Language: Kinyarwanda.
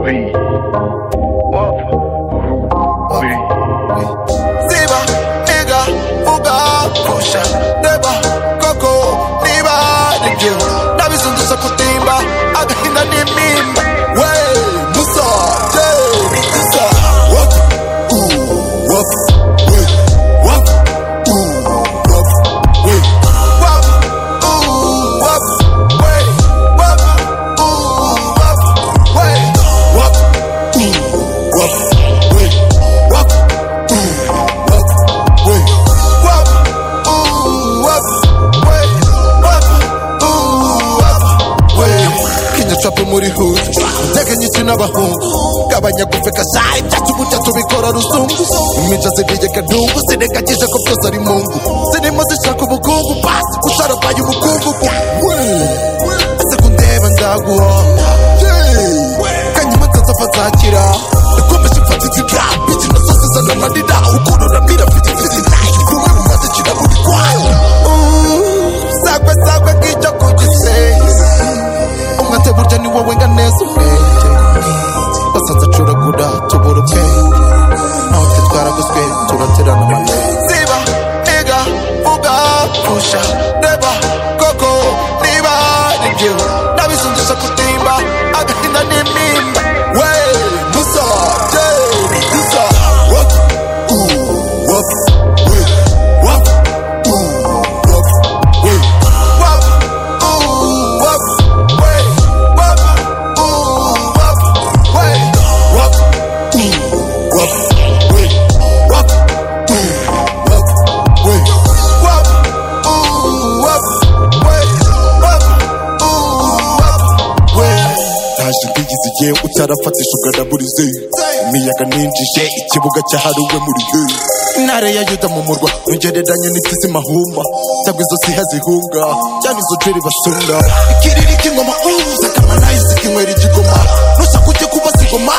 way. Up way. Ziba, nigga, fuga, kosha, deba, koko, niba, nibyo, nabisunduza kutimba, agahinda n'imimba, we, musa, je, bituza, wap, u, wap, we, wap, u, wap, we, wap, u, wap, we, wap, u, wap, we, wap, u, wap, we, wap, u, wap, we, wap, u, wap, we, wap, u, wap, we kinya capo muri hood ndege nyinshi n'abahungu gabanya gufeka zari byacu burya tubikora rusungu imica zidije kadungu sinengagije ko byose ari mungu zirimo zishaka ubukungu basi usharabwaye umukungugu ese kundeba ndaguha kanyuma nzazava zakira ikomeje mfata izibya bikina zose zana amarira ukurura mira mfite izizira kumwe mu mazi kina buri kwayo sagwe sagwe nk'icyo ku gisenge umwate burya ni wowe nga neza umwenge basanze acuragura tubura ubwenge naho twe twaraguzwe turaterana amalenge ziba niga vuga pusha reba koko niba nibyo nabizundisha kutimba agahinda n'imimba we musa je musa wap u wap we wap u wap we wap u wap we wap u wap we wap u wap we wap u wap we wap u wap we wap u wap we ntaje mbigize igihe utarafatisha uganaburize imiyaga ninjije ikibuga cyahariwe muri ye intare ya yuda mu murwa ntugereranye n'itisi mahumba cyangwa izo siha zihunga cyane izo jeri basunda ikiriri k'ingoma uza kamanayizi kinywera igikoma ntushaka ujye kubaza ingoma